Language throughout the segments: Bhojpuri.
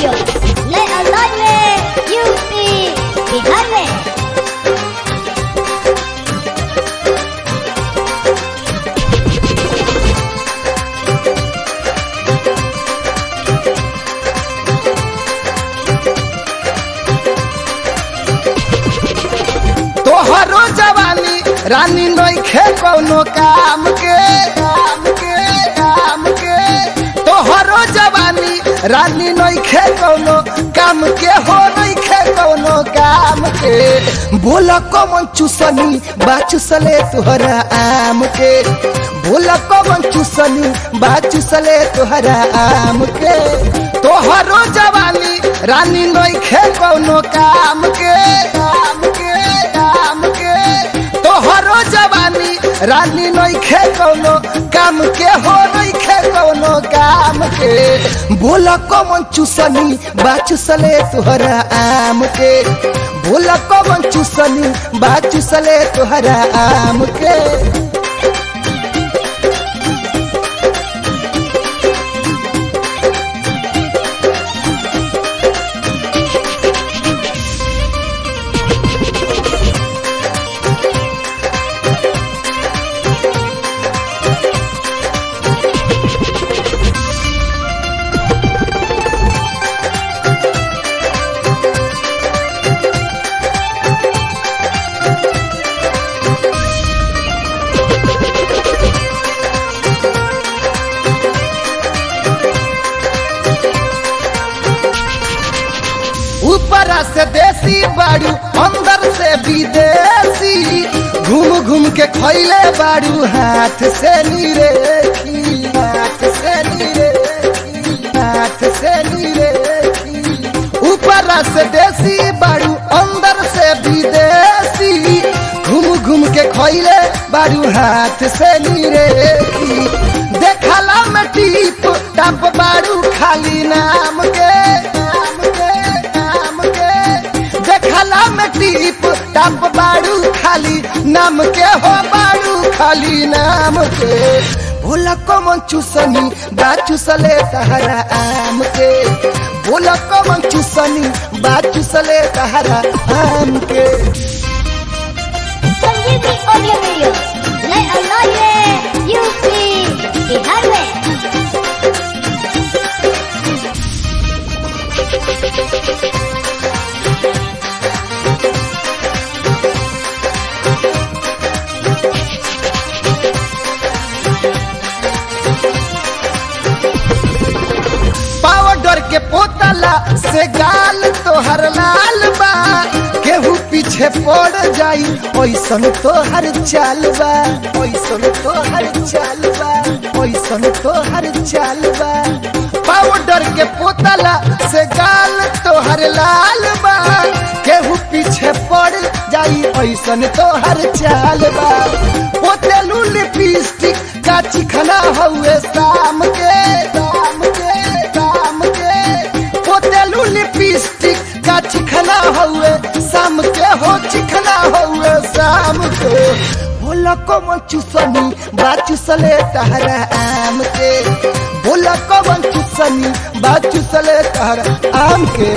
वीडियो नए अंदाज में यूपी बिहार में तोहरो जवानी रानी नइखे कौनो काम के काम के काम के तोहरो जवानी रानी नइखे कौनो काम के हो नइखे कौनो काम के बोला कमन चुसनी बा चुसले तोहरा आम के बोला कमन चुसनी बा चुसले तोहरा आम के तोहरो जवानी रानी नइखे कौनो काम के काम के काम के तोहरो जवानी रानी नइखे कौनो काम के हो नइखे कौनो काम के बोला कमन चुसनी बा चुसले तोहरा आम के बोला कमन चुसनी बा चुसले तोहरा आम के ऊपरा से देसी बाड़ू अंदर से विदेशी घूम घूम के खैले बाड़ू हाथ से निरेखी हाथ से निरेखी हाथ से निरेखी ऊपरा से देसी बाड़ू अंदर से विदेशी घूम घूम के खैले बाड़ू हाथ से निरेखी देखला में टीप टप बाड़ू खाली नाम के नाम के नाम के देखला में टीप टप बाड़ू खाली नाम के हो बाड़ू खाली नाम के भोला कमन चुसनी बा चुसले तहरा आम के भोला कमन चुसनी बा चुसले तहरा आम के संजीवनी ऑडियो वीडियो नए अंदाज में यूपी बिहार में पाउडर के पोतला से गाल तोहर लाल बा केहू पीछे पड़ जाई ओइसन तोहर चाल बा ओइसन तोहर चाल बा ओइसन तोहर चाल बा पाउडर के पोतला से गाल तोहर लाल बा केहू पीछे पड़ जाई ओइसन तोहर चाल बा पोतेलू लिपस्टिक का चिखना हउए शाम के शाम के शाम के पोतेलू लिपस्टिक का चिखना हउए शाम के हो चिखना हउए शाम के बोला कमन चुसनी बा चुसले तहरा आम के बोला कमन चुसनी बा चुसले तहरा आम के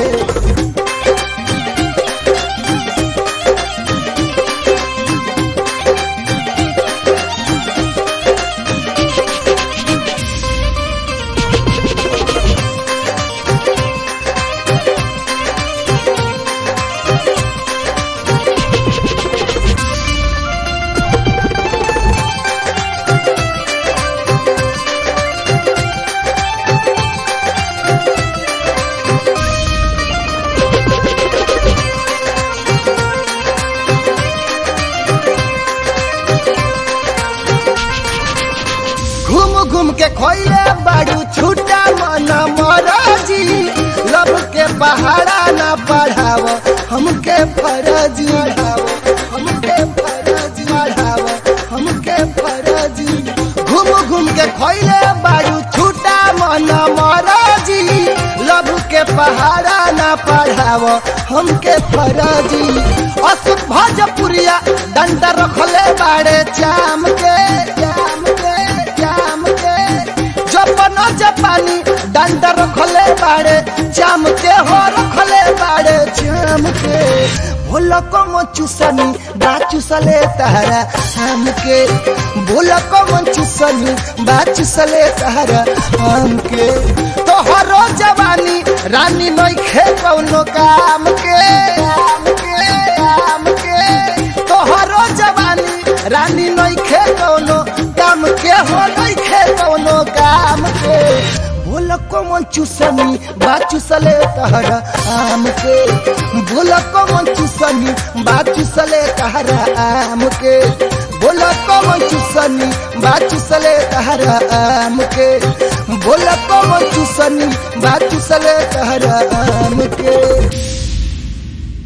घूम घूम के खोइले बाड़ू छूटा मन मराजी लब के पहाड़ा ना पढ़ाव हमके फरजी पढ़ाव हमके फरजी पढ़ाव हमके फरजी घूम घूम के खोइले बाड़ू छूटा मन मराजी लब के पहाड़ा ना पढ़ाव हमके फरजी अशोक भोजपुरिया डंडा रखले बाड़े चाम के चाम के चाम के जपन जापानी डंडा रखले बाड़े चाम के हो रखले बाड़े चाम के भोला को चुसनी बा चुसले तहरा आम के भोला को चुसनी बा चुसले तहरा आम के तोहरो जवानी रानी नइखे कौनो काम के आम के आम के तोहरो जवानी रानी नइखे कौनो काम के हो नइखे कौनो काम के भोला को चुसनी बा चुसले तहरा आम के भोला को चुसनी बा चुसले तहरा आम के भोला को चुसनी बा चुसले तहरा आम के भोला को चुसनी बा चुसले तहरा आम के